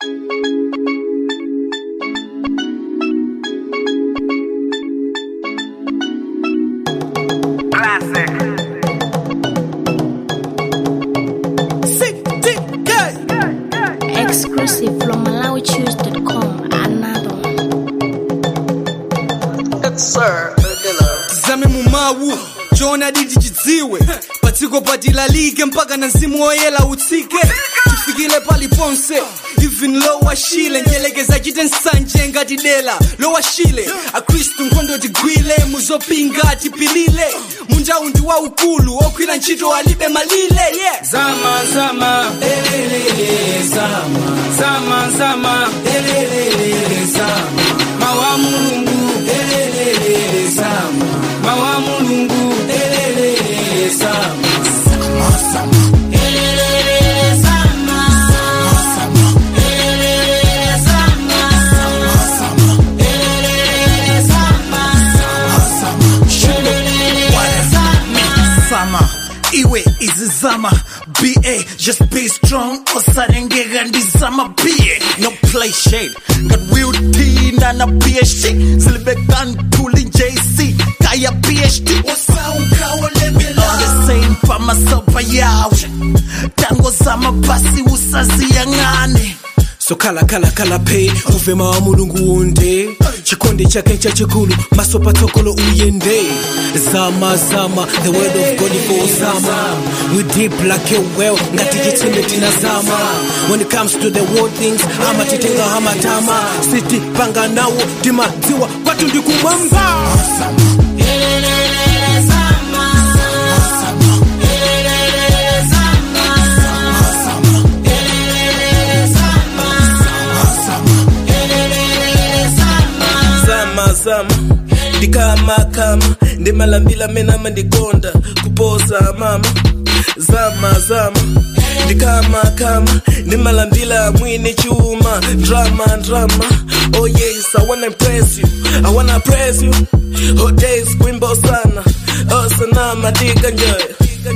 Classic. Exclusive from MalawiChoose.com. Another one. zame mumawu chona diti chidziwe patsiko patilalike mpaka na mzimu woyela utsike tifikile paliponse even lowashile nyelekeza chite nsanje ngati dela lowashile akhristu nkhondo tigwile muzopinga tipilile munjawu ndi waukulu okhwira ntchito alibe malile yeah. Zama zama elelele zama zama zama elelele zama mawa mulungu elelele zama mawa mulungu elelele zama sama iwe izizama ba just be strong osarengeka ndizama be no play shade ngat wiutina na phd silibekantuli jc kaya phd on the same pamasopa yawe tango zama basi usaziyangane so khala khala khala phe uvema wa mulungu unde chikonde chake chachikulu maso patsogolo uyende zama zama the word of god for zama we deep like a well ngati chitsime tinazama when it comes to the world things amatitenga hamatama siti panga nawo timadziwa kwatu ndikumwamba zama zama ndikama kama ndimalambila menama ndikonda kuposa mama zama zama ndikama kama ndimalambila mwini chuma drama drama oh yes i wanna impress you i wanna praise you hot days kwimbo sana oh sana madika enjoy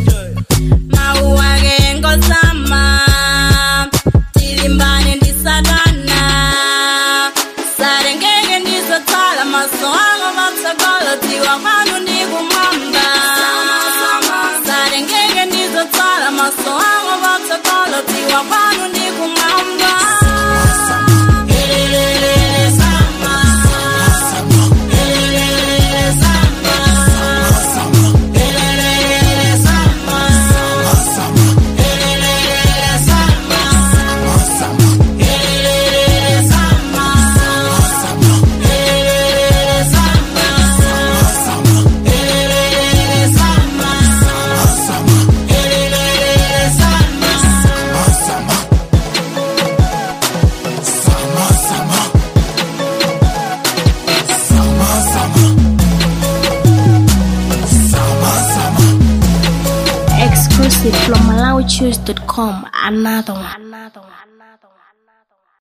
mauwake ngozama tilimbane ndisatana sarengeke ndizothala maso anga matsogolotiwa kwanu ndikumwamba sarengeke ndizothala maso anga matsogolotiwa kwanu ndikumwamba Elelele sama. Elelele sama. Elelele sama. Exclusive from MalawiChoose.com. Another one. Another one.